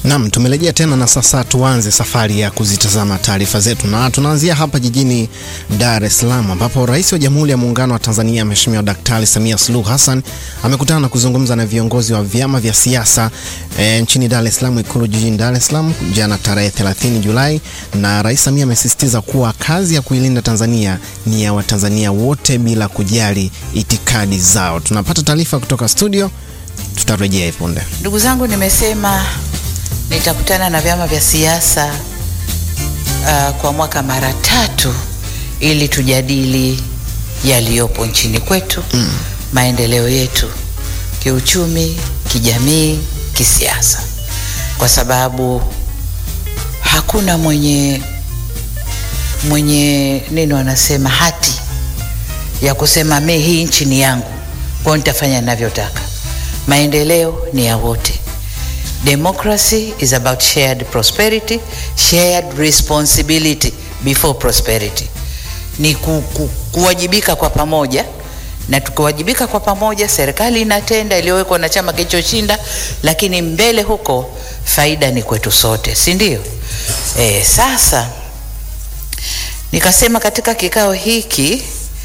Naam, tumerejea tena na sasa tuanze safari ya kuzitazama taarifa zetu, na tunaanzia hapa jijini Dar es Salaam ambapo Rais wa Jamhuri ya Muungano wa Tanzania Mheshimiwa Daktari Samia Suluhu Hassan amekutana na kuzungumza na viongozi wa vyama vya siasa e, nchini Dar es Salaam, Ikulu jijini Dar es Salaam jana tarehe 30 Julai, na Rais Samia amesisitiza kuwa kazi ya kuilinda Tanzania ni ya Watanzania wote bila kujali itikadi zao. Tunapata taarifa kutoka studio, tutarejea punde. Ndugu zangu, nimesema nitakutana na vyama vya siasa uh, kwa mwaka mara tatu ili tujadili yaliyopo nchini kwetu mm. maendeleo yetu kiuchumi, kijamii, kisiasa, kwa sababu hakuna mwenye mwenye nini wanasema hati ya kusema mi hii nchi ni yangu, kwa hiyo nitafanya ninavyotaka. Maendeleo ni ya wote. Democracy is about shared prosperity, shared responsibility before prosperity. Ni ku, ku, kuwajibika kwa pamoja, na tukiwajibika kwa pamoja, serikali inatenda iliyowekwa na chama kilichoshinda, lakini mbele huko faida ni kwetu sote, si ndio? E, sasa nikasema katika kikao hiki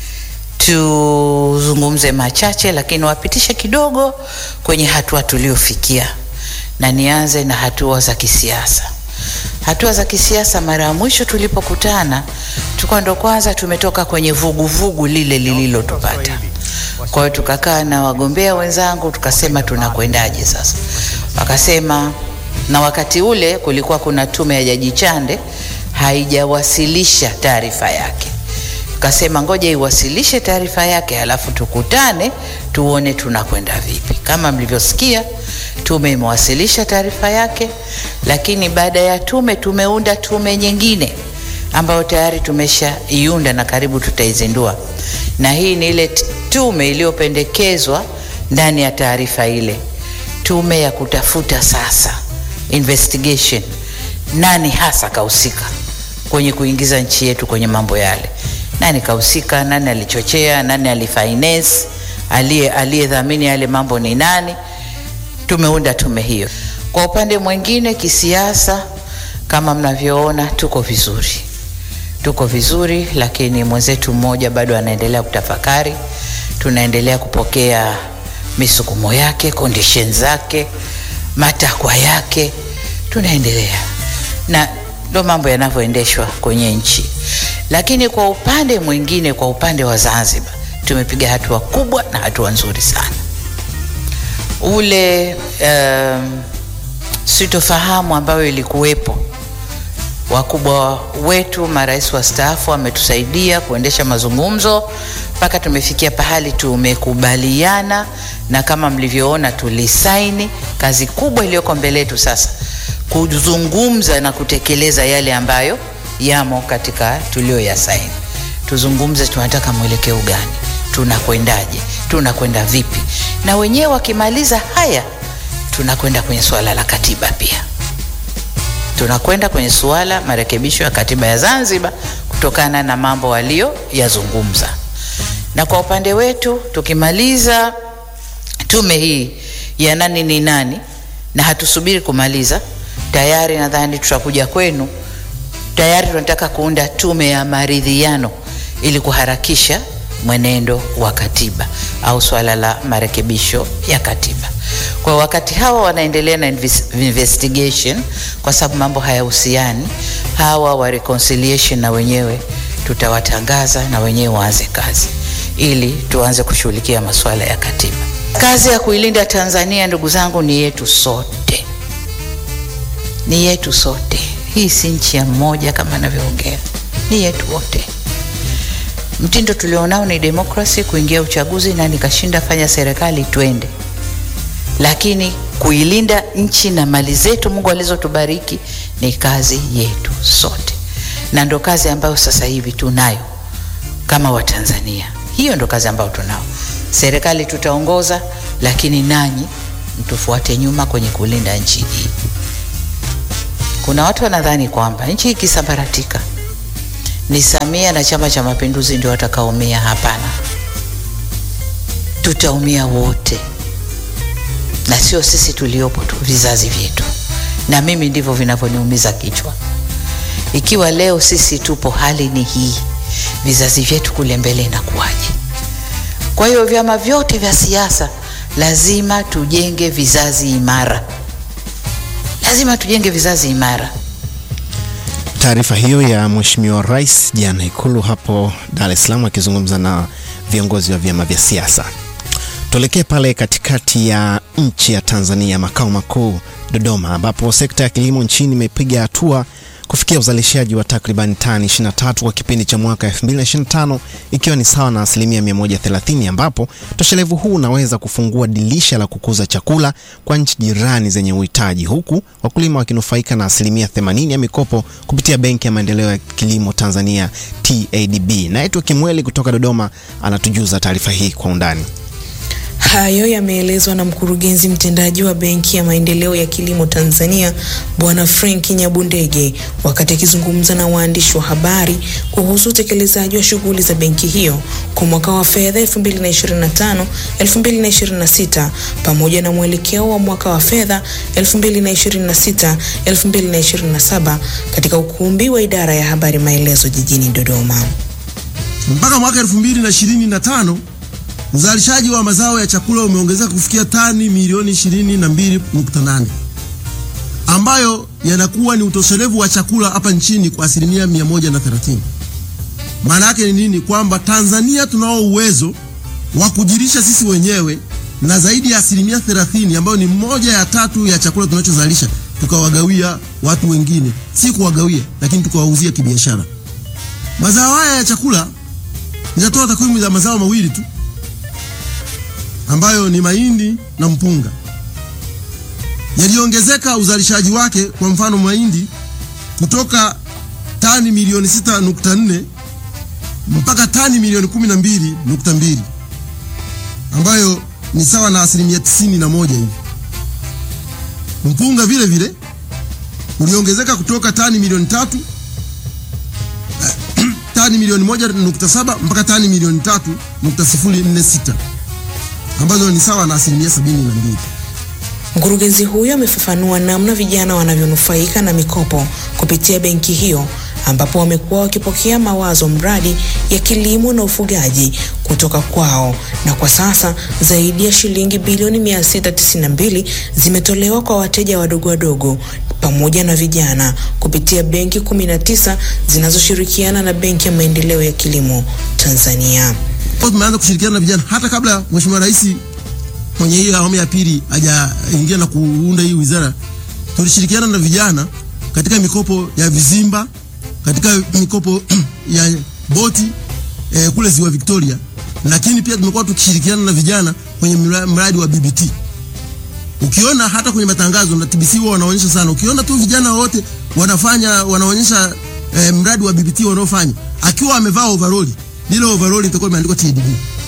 tuzungumze machache, lakini wapitishe kidogo kwenye hatua tuliofikia na nianze na hatua za kisiasa. Hatua za kisiasa, mara ya mwisho tulipokutana, tulikuwa ndo kwanza tumetoka kwenye vuguvugu vugu lile lililotupata. Kwa hiyo tukakaa na wagombea wenzangu tukasema tunakwendaje sasa. Wakasema, na wakati ule kulikuwa kuna tume ya Jaji Chande haijawasilisha taarifa yake. Tukasema ngoja iwasilishe taarifa yake, halafu tukutane tuone tunakwenda vipi. Kama mlivyosikia tume imewasilisha taarifa yake, lakini baada ya tume tumeunda tume nyingine ambayo tayari tumeshaiunda na karibu tutaizindua, na hii ni ile tume iliyopendekezwa ndani ya taarifa ile, tume ya kutafuta sasa investigation, nani hasa kahusika kwenye kuingiza nchi yetu kwenye mambo yale, nani kahusika, nani alichochea, nani alifinance, aliye aliyedhamini yale mambo ni nani tumeunda tume hiyo. Kwa upande mwingine, kisiasa, kama mnavyoona, tuko vizuri, tuko vizuri, lakini mwenzetu mmoja bado anaendelea kutafakari. Tunaendelea kupokea misukumo yake, condition zake, matakwa yake, tunaendelea na ndo mambo yanavyoendeshwa kwenye nchi. Lakini kwa upande mwingine, kwa upande wa Zanzibar, tumepiga hatua kubwa na hatua nzuri sana ule um, sitofahamu ambayo ilikuwepo, wakubwa wetu marais wastaafu wametusaidia kuendesha mazungumzo mpaka tumefikia pahali tumekubaliana, na kama mlivyoona tulisaini. Kazi kubwa iliyoko mbele yetu sasa kuzungumza na kutekeleza yale ambayo yamo katika tulioyasaini. Tuzungumze, tunataka mwelekeo gani, tunakwendaje, tunakwenda vipi, na wenyewe wakimaliza haya, tunakwenda kwenye suala la katiba pia, tunakwenda kwenye suala marekebisho ya katiba ya Zanzibar kutokana na mambo walioyazungumza. Na kwa upande wetu tukimaliza tume hii ya nani ni nani, na hatusubiri kumaliza, tayari nadhani tutakuja kwenu, tayari tunataka kuunda tume ya maridhiano ili kuharakisha mwenendo wa katiba au swala la marekebisho ya katiba. Kwa wakati hawa wanaendelea na investigation, kwa sababu mambo hayahusiani, hawa wa reconciliation na wenyewe tutawatangaza na wenyewe waanze kazi ili tuanze kushughulikia masuala ya katiba. Kazi ya kuilinda Tanzania, ndugu zangu, ni yetu sote, ni yetu sote. Hii si nchi ya mmoja kama anavyoongea, ni yetu wote. Mtindo tulionao ni demokrasi, kuingia uchaguzi na nikashinda, fanya serikali, twende. Lakini kuilinda nchi na mali zetu Mungu alizotubariki ni kazi yetu sote, na ndo kazi ambayo sasa hivi tunayo kama Watanzania. Hiyo ndo kazi ambayo tunao. Serikali tutaongoza, lakini nanyi mtufuate nyuma kwenye kulinda nchi hii. Kuna watu wanadhani kwamba nchi ikisambaratika ni Samia na Chama cha Mapinduzi ndio watakaumia. Hapana, tutaumia wote, na sio sisi tuliopo tu, vizazi vyetu. na mimi ndivyo vinavyoniumiza kichwa. Ikiwa leo sisi tupo hali ni hii, vizazi vyetu kule mbele inakuwaje? Kwa hiyo vyama vyote vya siasa lazima tujenge vizazi imara, lazima tujenge vizazi imara. Taarifa hiyo ya Mheshimiwa Rais jana Ikulu hapo Dar es Salaam akizungumza na viongozi wa vyama vya siasa. Tuelekee pale katikati ya nchi ya Tanzania, makao makuu Dodoma, ambapo sekta ya kilimo nchini imepiga hatua kufikia uzalishaji wa takriban tani 23 kwa kipindi cha mwaka 2025 ikiwa ni sawa na asilimia 130, ambapo utoshelevu huu unaweza kufungua dirisha la kukuza chakula kwa nchi jirani zenye uhitaji, huku wakulima wakinufaika na asilimia 80 ya mikopo kupitia Benki ya Maendeleo ya Kilimo Tanzania TADB. Naitwa Kimweli kutoka Dodoma anatujuza taarifa hii kwa undani. Hayo yameelezwa na mkurugenzi mtendaji wa Benki ya Maendeleo ya Kilimo Tanzania Bwana Frank Nyabundege wakati akizungumza na waandishi wa habari kuhusu utekelezaji wa shughuli za benki hiyo kwa mwaka wa fedha 2025 2026 pamoja na mwelekeo wa mwaka wa fedha 2026 2027 katika ukumbi wa idara ya habari Maelezo jijini Dodoma. Mpaka mwaka 2025 uzalishaji wa mazao ya chakula umeongezeka kufikia tani milioni 22.8 ambayo yanakuwa ni utoshelevu wa chakula hapa nchini kwa asilimia 130. Maana yake ni nini? Kwamba Tanzania tunao uwezo wa kujirisha sisi wenyewe na zaidi ya asilimia 30 ambayo ni moja ya tatu ya chakula tunachozalisha tukawagawia watu wengine, si kuwagawia, lakini tukawauzia kibiashara. Mazao haya ya chakula, nitatoa takwimu za mazao mawili tu ambayo ni mahindi na mpunga yaliongezeka uzalishaji wake. Kwa mfano mahindi kutoka tani milioni 6.4 mpaka tani milioni 12.2 ambayo ni sawa na asilimia tisini na moja hivi. Mpunga vile vile uliongezeka kutoka tani milioni tatu tani milioni moja nukta saba mpaka tani milioni tatu nukta sifuri nne sita ambazo ni sawa na asilimia sabini na mbili. Mkurugenzi huyo amefafanua namna vijana wanavyonufaika na mikopo kupitia benki hiyo ambapo wamekuwa wakipokea mawazo mradi ya kilimo na ufugaji kutoka kwao na kwa sasa zaidi ya shilingi bilioni 692 zimetolewa kwa wateja wadogo wadogo pamoja na vijana kupitia benki 19 zinazoshirikiana na Benki ya Maendeleo ya Kilimo Tanzania. Tumeanza kushirikiana na vijana hata kabla Mheshimiwa Rais kwenye hii awamu ya pili hajaingia na kuunda hii wizara, tulishirikiana na vijana katika mikopo ya vizimba, katika mikopo ya boti eh, kule Ziwa Victoria, lakini pia tumekuwa tukishirikiana na vijana kwenye mradi wa BBT. Ukiona hata kwenye matangazo na TBC wao wanaonyesha sana, ukiona tu vijana wote wanafanya wanaonyesha eh, mradi wa BBT wanaofanya, akiwa amevaa overall, lile overall itakuwa imeandikwa TDB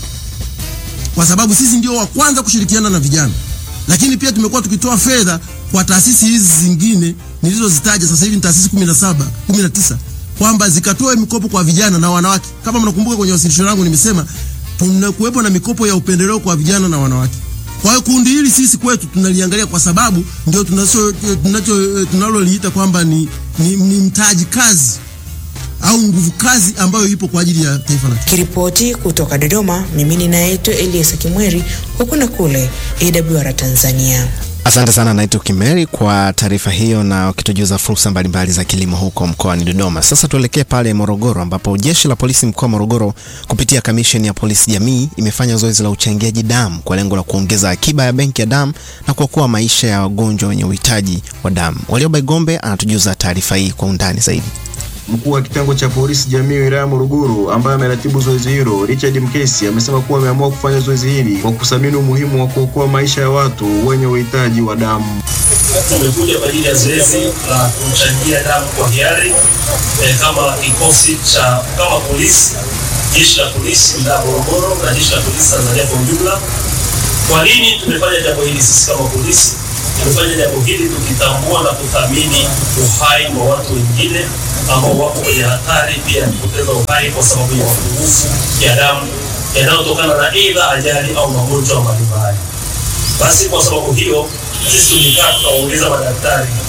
kwa sababu sisi ndio wa kwanza kushirikiana na vijana, lakini pia tumekuwa tukitoa fedha kwa taasisi hizi zingine nilizozitaja sasa hivi ni taasisi 17 19 kwamba zikatoe mikopo kwa vijana na wanawake. Kama mnakumbuka kwenye wasilisho langu nimesema tunakuwepo na mikopo ya upendeleo kwa vijana na wanawake. Kwa hiyo kundi hili sisi kwetu tunaliangalia kwa sababu ndio tunacho tunacho tunaloliita kwamba ni, ni, ni mtaji kazi au nguvu kazi ambayo ipo kwa ajili ya taifa letu. Kiripoti kutoka Dodoma, mimi ninaitwa Elias Kimweri, huku na kule AWR Tanzania. Asante sana Naito Kimeri kwa taarifa hiyo na ukitujuza fursa mbalimbali za kilimo huko mkoani Dodoma. Sasa tuelekee pale Morogoro ambapo jeshi la polisi mkoa wa Morogoro kupitia kamisheni ya polisi jamii imefanya zoezi la uchangiaji damu kwa lengo la kuongeza akiba ya benki ya damu na kuokoa maisha ya wagonjwa wenye uhitaji wa damu. Walioba Igombe anatujuza taarifa hii kwa undani zaidi. Mkuu wa kitengo cha polisi jamii wilaya Morogoro ambaye ameratibu zoezi hilo Richard Mkesi amesema kuwa ameamua kufanya zoezi hili kwa kuthamini umuhimu wa kuokoa maisha ya watu wenye uhitaji wa damu. Tumekuja kwa ajili ya zoezi la kuchangia damu kwa hiari eh, kama kikosi cha kama polisi, jeshi la polisi wilaya Morogoro na jeshi la polisi Tanzania kwa ujumla. Kwa nini tumefanya jambo hili sisi kama polisi? Tumefanya jambo hili tukitambua na kuthamini uhai wa watu wengine ambao wako kwenye hatari pia ya kupoteza uhai kwa sababu ya mapungufu ya damu yanayotokana na aidha ajali au magonjwa mbalimbali. Basi kwa sababu hiyo sisi tulikaa tukaongeza madaktari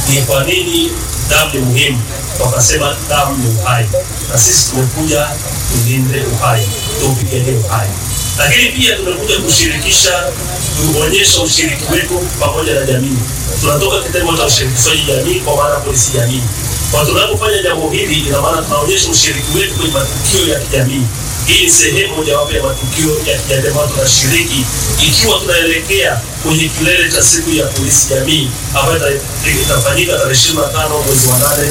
ni kwa nini damu ni muhimu. Wakasema damu ni uhai, na sisi tumekuja tulinde uhai, tuupiganie uhai, lakini pia tumekuja kushirikisha, kuonyesha ushiriki wetu pamoja na jamii. Tunatoka kitengo cha ushirikishaji jamii, kwa maana polisi jamii. Kwa tunapofanya jambo hili, ina maana tunaonyesha ushiriki wetu kwenye matukio ya kijamii. Hii ni sehemu mojawapo ya matukio ya kijamii ambayo tunashiriki, ikiwa tunaelekea kwenye kilele cha siku ya polisi jamii ambayo ita- itafanyika tarehe 25 mwezi wa 8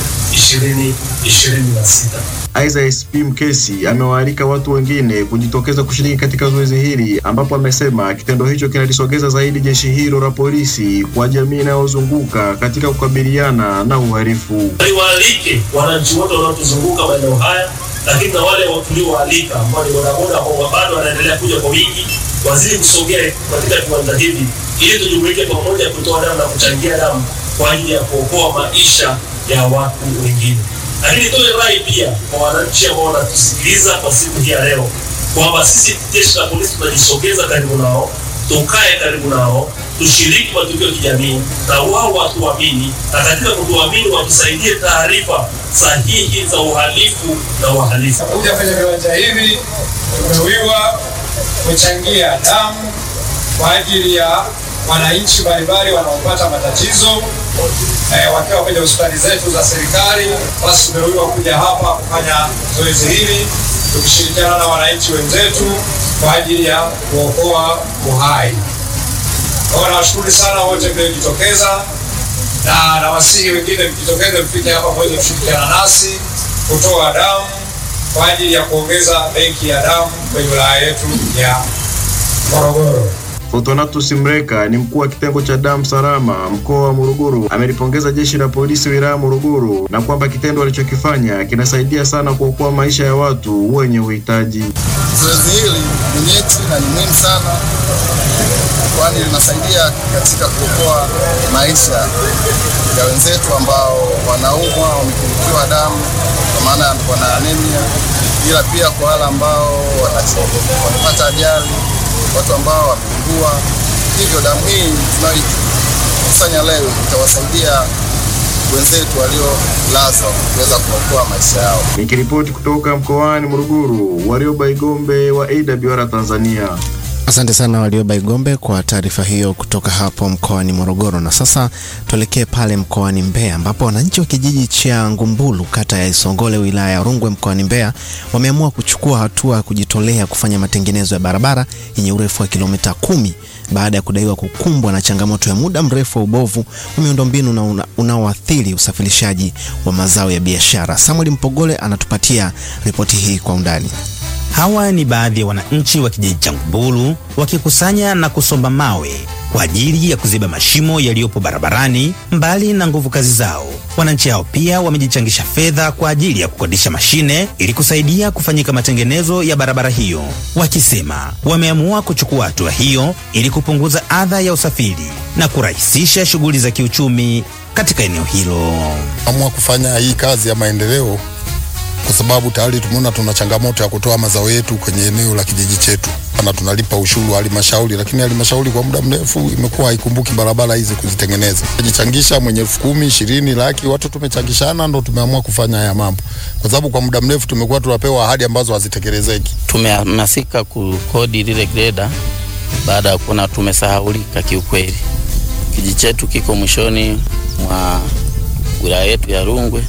2026. Aidha, SP Mkesi amewaalika watu wengine kujitokeza kushiriki katika zoezi hili, ambapo amesema kitendo hicho kinalisogeza zaidi jeshi hilo la polisi kwa jamii inayozunguka katika kukabiliana na uhalifu. Niwaalike wananchi wote wanaotuzunguka maeneo haya, lakini na wale tuliowaalika ambao ni bodaboda ambao bado wanaendelea kuja kwa wingi, wazidi kusogea katika viwanja hivi ili tujumuike pamoja kutoa damu na kuchangia damu kwa ajili ya kuokoa maisha ya watu wengine. Lakini toe rai pia kwa wananchi ambao wanatusikiliza kwa siku hii ya leo kwamba sisi jeshi la polisi tunajisogeza karibu nao, tukae karibu nao, tushiriki matukio ya kijamii na wao watuamini, na katika kutuamini watusaidie taarifa sahihi za uhalifu na wahalifu. kuja kwenye viwanja hivi tumewiwa kuchangia damu kwa ajili ya wananchi mbalimbali wanaopata matatizo eh, wakiwa kwenye hospitali zetu za serikali. Basi tumewiwa kuja hapa kufanya zoezi hili tukishirikiana na wananchi wenzetu kwa ajili ya kuokoa uhai. Kwa hiyo nawashukuru sana wote mliojitokeza, na nawasihi wengine mjitokeze, mfike hapa mweze kushirikiana nasi kutoa damu kwa ajili ya kuongeza benki ya damu kwenye wilaya yetu ya Morogoro. Fortunatus Mreka ni mkuu wa kitengo cha damu salama mkoa wa Morogoro, amelipongeza jeshi la polisi wilaya ya Morogoro na kwamba kitendo walichokifanya kinasaidia sana kuokoa maisha ya watu wenye uhitaji. Zoezi hili ni nyeti na ni muhimu sana, kwani linasaidia katika kuokoa maisha ya wenzetu ambao wanaumwa, wamepungukiwa damu, kwa maana wana anemia, ila pia kwa wale ambao wana- wamepata ajali, watu ambao wamepungua. Hivyo damu hii tunayoikusanya leo itawasaidia wenzetu waliolazwa kuweza kuokoa maisha yao. Nikiripoti kutoka mkoani Morogoro, Warioba Igombe wa AWR Tanzania. Asante sana Walioba Igombe kwa taarifa hiyo kutoka hapo mkoani Morogoro. Na sasa tuelekee pale mkoani Mbeya ambapo wananchi wa kijiji cha Ngumbulu kata ya Isongole wilaya ya Rungwe mkoani Mbeya wameamua kuchukua hatua ya kujitolea kufanya matengenezo ya barabara yenye urefu wa kilomita kumi baada ya kudaiwa kukumbwa na changamoto ya muda mrefu wa ubovu wa miundombinu na una- unaoathiri usafirishaji wa mazao ya biashara. Samuel Mpogole anatupatia ripoti hii kwa undani. Hawa ni baadhi ya wananchi wa kijiji cha Ngumbulu wakikusanya na kusomba mawe kwa ajili ya kuziba mashimo yaliyopo barabarani. Mbali na nguvu kazi zao, wananchi hao pia wamejichangisha fedha kwa ajili ya kukodisha mashine ili kusaidia kufanyika matengenezo ya barabara hiyo, wakisema wameamua kuchukua hatua hiyo ili kupunguza adha ya usafiri na kurahisisha shughuli za kiuchumi katika eneo hilo. amua kufanya hii kazi ya maendeleo kwa sababu tayari tumeona tuna changamoto ya kutoa mazao yetu kwenye eneo la kijiji chetu, na tunalipa ushuru halmashauri, lakini halmashauri kwa muda mrefu imekuwa haikumbuki barabara hizi kuzitengeneza. Jichangisha mwenye elfu kumi, ishirini, laki, watu tumechangishana, ndo tumeamua kufanya haya mambo, kwa sababu kwa muda mrefu tumekuwa tunapewa ahadi ambazo hazitekelezeki. tumehamasika kukodi lile greda baada ya kuona tumesahaulika kiukweli. Kijiji chetu kiko mwishoni mwa wilaya yetu ya Rungwe,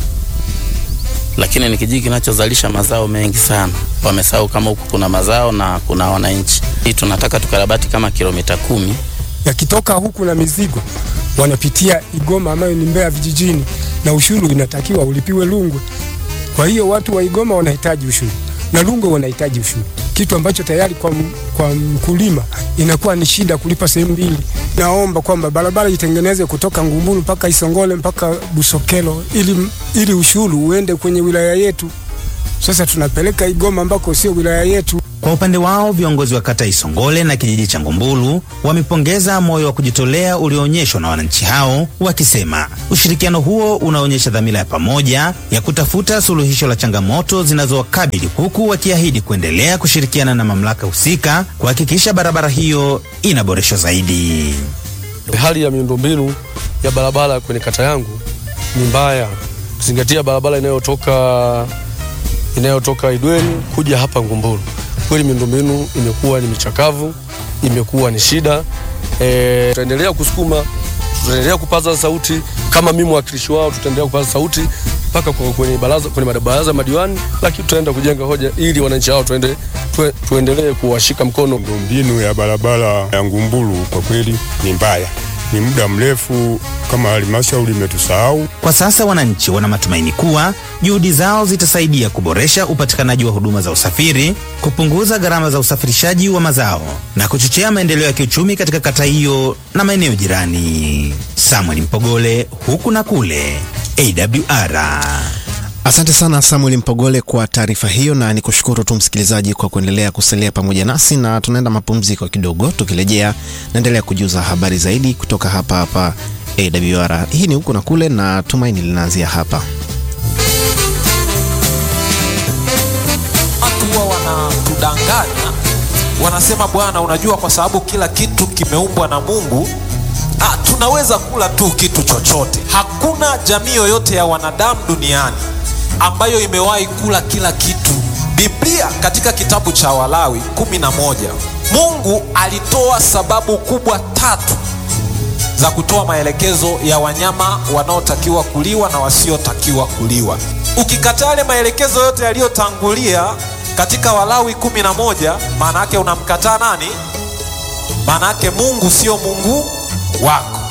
lakini ni kijiji kinachozalisha mazao mengi sana. Wamesahau kama huku kuna mazao na kuna wananchi. Hii tunataka tukarabati kama kilomita kumi yakitoka huku na mizigo wanapitia Igoma ambayo ni Mbeya vijijini, na ushuru inatakiwa ulipiwe Rungwe. Kwa hiyo watu wa Igoma wanahitaji ushuru na Rungwe wanahitaji ushuru, kitu ambacho tayari kwa, m- kwa mkulima inakuwa ni shida kulipa sehemu mbili. Naomba kwamba barabara itengenezwe kutoka Ngumbulu mpaka Isongole mpaka Busokelo ili, ili ushuru uende kwenye wilaya yetu. Sasa tunapeleka Igoma ambako sio wilaya yetu. Kwa upande wao viongozi wa kata Isongole na kijiji cha Ngumbulu wamepongeza moyo wa kujitolea ulioonyeshwa na wananchi hao, wakisema ushirikiano huo unaonyesha dhamira ya pamoja ya kutafuta suluhisho la changamoto zinazowakabili, huku wakiahidi kuendelea kushirikiana na mamlaka husika kuhakikisha barabara hiyo inaboreshwa zaidi. Hali ya miundombinu ya barabara kwenye kata yangu ni mbaya, kuzingatia barabara inayotoka inayotoka Idweni kuja hapa Ngumbulu. Kweli miundombinu imekuwa ni michakavu, imekuwa ni shida. E, tutaendelea kusukuma, tutaendelea kupaza sauti kama mimi mwakilishi wao, tutaendelea kupaza sauti mpaka kwa- kwenye baraza kwenye baraza ya madiwani, lakini tutaenda kujenga hoja ili wananchi hao tuende, tue, tuendelee kuwashika mkono. Mbinu ya barabara ya Ngumbulu kwa kweli ni mbaya, ni muda mrefu kama halmashauri imetusahau. Kwa sasa wananchi wana matumaini kuwa juhudi zao zitasaidia kuboresha upatikanaji wa huduma za usafiri, kupunguza gharama za usafirishaji wa mazao na kuchochea maendeleo ya kiuchumi katika kata hiyo na maeneo jirani. Samuel Mpogole, huku na kule, AWR. Asante sana Samuel Mpogole kwa taarifa hiyo, na nikushukuru tu msikilizaji kwa kuendelea kusalia pamoja nasi, na tunaenda mapumziko kidogo. Tukirejea naendelea kujuza habari zaidi kutoka hapa hapa AWR. Hii ni huku na kule, na tumaini linaanzia hapa. watu huwa wanatudanganya, wanasema bwana, unajua kwa sababu kila kitu kimeumbwa na Mungu ah, tunaweza kula tu kitu chochote. Hakuna jamii yoyote ya wanadamu duniani ambayo imewahi kula kila kitu. Biblia katika kitabu cha Walawi kumi na moja Mungu alitoa sababu kubwa tatu za kutoa maelekezo ya wanyama wanaotakiwa kuliwa na wasiotakiwa kuliwa. Ukikataa yale maelekezo yote yaliyotangulia katika Walawi kumi na moja, maana yake unamkataa nani? Maana yake Mungu sio Mungu wako.